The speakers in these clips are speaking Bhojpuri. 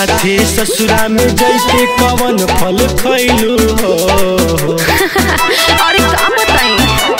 साथे ससुरा में जैसे कवन फल खैलू हो अरे का बताई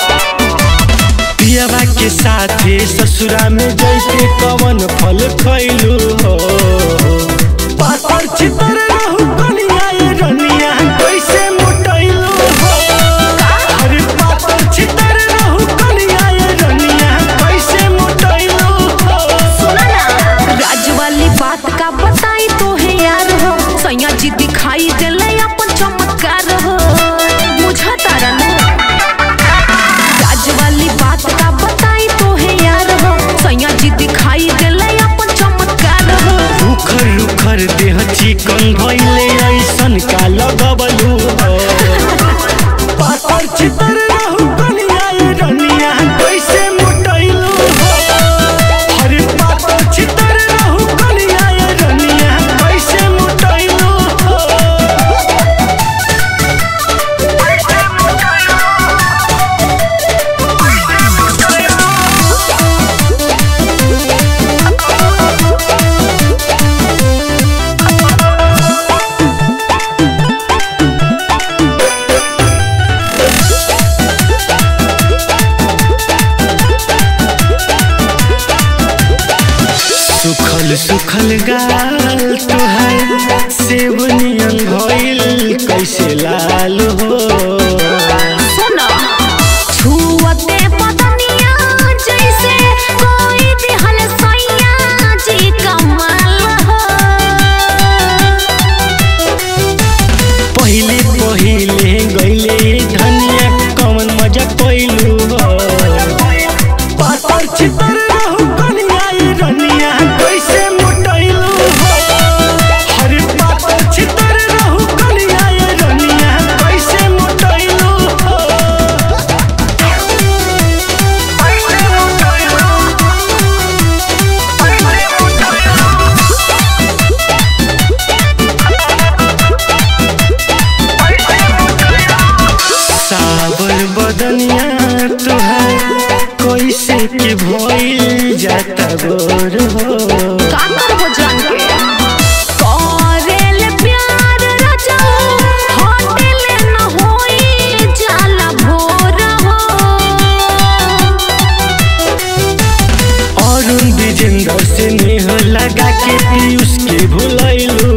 पियवा के साथे ससुरा में जैसे कवन फल खैलू हो पातर चितर रहू कनिया ये रनिया कैसे मोटैलू हो अरे पातर चितर रहू कनिया ये रनिया कैसे मोटैलू हो सुना ना राज वाली बात का बताई तो है यार हो सैया जी दिखाई देले अपन चमत्कार हो बुझा तारा ना राज वाली बात का बताई तो है यार हो सैया जी दिखाई देले अपन चमत्कार हो रुखर रुखर देह चिकन भइले ऐसन का लगबलू हो पातर चितर रहू कनिया ये रनिया कैसे मोटैलू हो अरे पातर चितर रहू कनिया ये रनिया कैसे मोटैलू हो सुखल सुखल गाल तुहार सेब नियन भइल कैसे लाल हो सुना छुअते बदनिया जैसे कोई दिहल सैया जी कमाल हो पहिले पहिले गइले धनिया कवन मजा पैलू हो पातर चितर रहू कनिया ये रनिया कैसे मोटैलू हो अरे पातर चितर रहू कनिया ये रनिया कैसे मोटैलू हो सावर बदनिया तुहार कैसे के भइल जाता गोर हो का करबो जान के करेल प्यार राजा होटल न होई जाला भोर हो अरुण विजेंद्र से नेह लगा के पीयूष के भुलैलू